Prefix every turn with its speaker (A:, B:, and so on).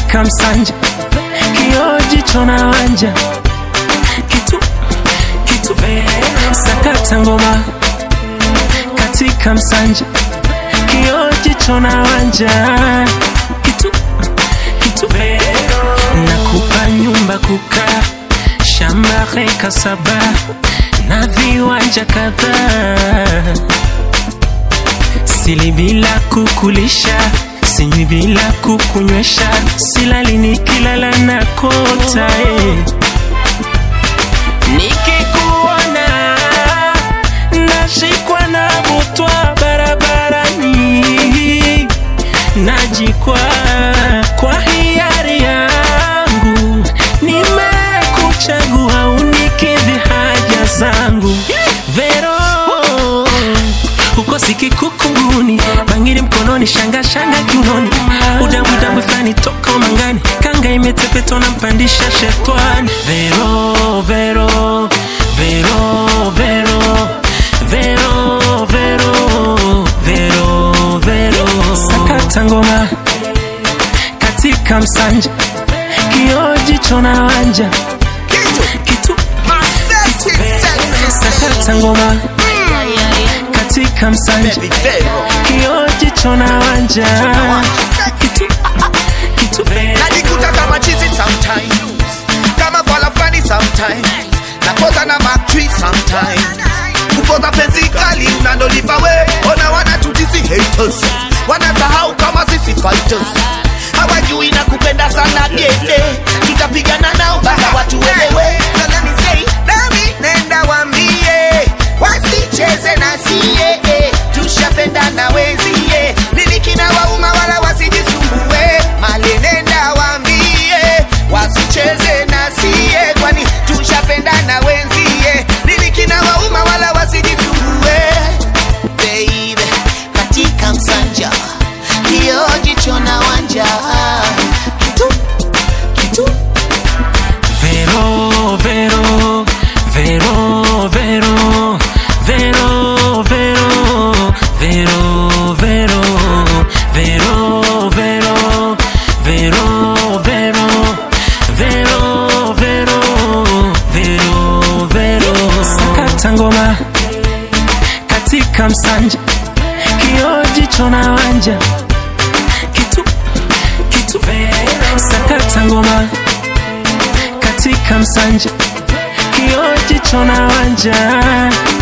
A: katika msanja kioji chona wanja kitu kitu sakata ngoma katika msanja kioji chona wanja kitu kitu nakupa nyumba kukaa shamba heka saba na viwanja kadhaa sili bila kukulisha sinywi bila kukunywesha silali nikilala na kota eh. nikikuona nashikwa na butwa barabarani najikwa kwa hiari yangu nimekuchagua unikidhi haja zangu vero uko sikikukunguni bangiri mkononi shanga shanga kiunoni udambudambu fulani toka umangani kanga imetepetwa na mpandisha shetwani vero vero vero vero vero vero vero vero sakata ngoma katika msanja kioji chona wanja kitu sakata ngoma katika msanja kioji chona wanja kitu kitu
B: najikuta kama chizi sometimes kama fala fulani sometimes napoza na matri sometimes kupoza penzi kali unalolipa we ona wanatutisi haters wanasahau kama sisi fighters hawajui na kupenda sana dede tutapigana nao mpaka watu welewe So let me say, nami nenda wambie wasicheze na sie eh, tushapendana wezie nini kina wauma wala wasijisumbue mali nenda wambie wasicheze na sie kwani tushapendana wenzie nini kina wauma wala wasijisumbue baby katika msanja kiojicho na wanja kitu kitu
A: Vero, vero, vero, vero, vero, vero, vero, vero, vero, vero, vero, vero, vero, vero, vero, vero. Sakata ngoma katika msanja kioji chona wanja kitu kitu sakata ngoma katika msanja kioji chona wanja